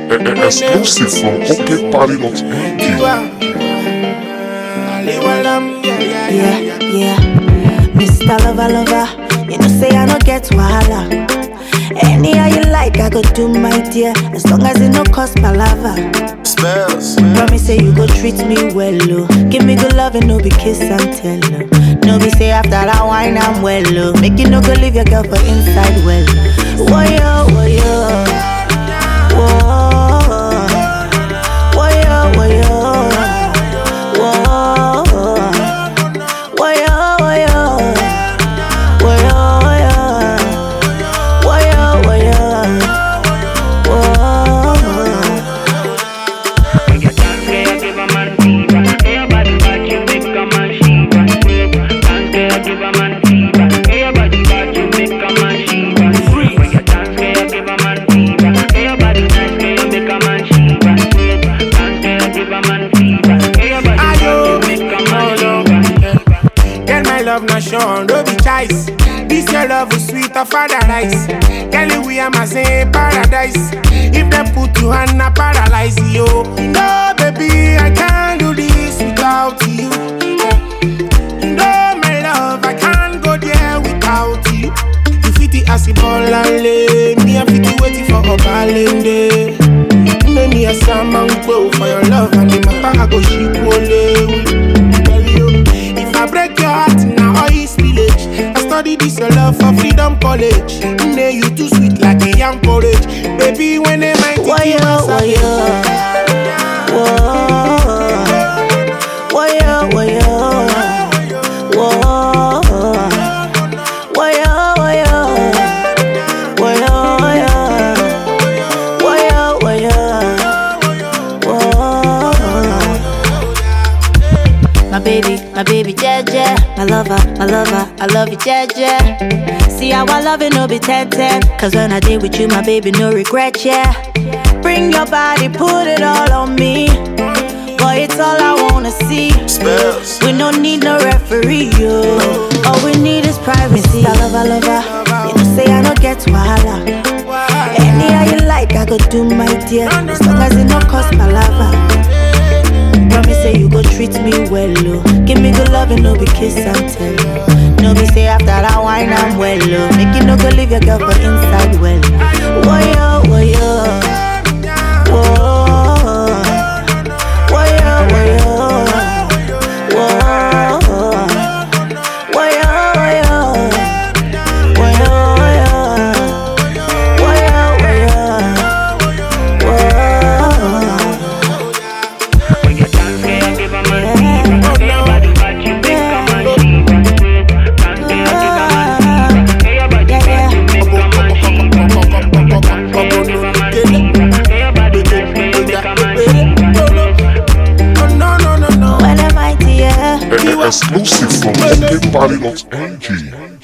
Exclusive from OKParty.ng. Yeah, yeah. Mr. Lover, lover, you know say I no get wahala. Any how you like, I go do my dear, as long as it no cost palava. Spells. Promise say you go treat me well, oh. Give me good love and no be kiss and tell, oh. No be say after that wine I'm well, oh. Make you no go leave your girl for inside well. Whoa yo, whoa yo, whoa, whoa yo, whoa yo, whoa, whoa yo, whoa yo, whoa yo, whoa yo, whoa yo, whoa. Girl, my love not shown, no be choice. This your love is sweet of paradise. Girl, we are my same paradise. If they put you on a paralyze you. No, baby, I can't do this without you. No, my love, I can't go there without you. You fit the acid ball and lay. Me, I fit the waiting for a balance Make me a salmon go for your love and the matter I go ship only. Tell you, if I break your heart now all is village. I study this your love for freedom college. Nay, you too sweet like a young porridge. Baby, when they might Why yo, why yo? Whoa. Why yo, why yo? Whoa. Why yo, why yo? Why yo, why yo? Why yo, why yo? Whoa. My baby, my baby, Jeje. My lover, my lover, I love you, Jeje. See how I love it, no be 10 10. Cause when I did with you, my baby, no regret, yeah. Bring your body, put it all on me. Boy, it's all I wanna see. Spells. We don't need no referee, yo. All we need is privacy. I love, I love, her. You know, say I don't get wahala. Any how you like, I go do my dear. As long as it no cost palava. Promise say you go treat me well, oh. Give me good love and no be kiss and tell. No be say after that wine I'm well, oh. Make you no go leave your girl for inside well. Whoa yo, whoa yo, whoa, whoa yo, whoa yo, whoa, whoa yo, whoa yo, whoa yo, whoa yo, whoa yo, whoa. No, no, no, no. When am I dear? Exclusive from OKParty.ng.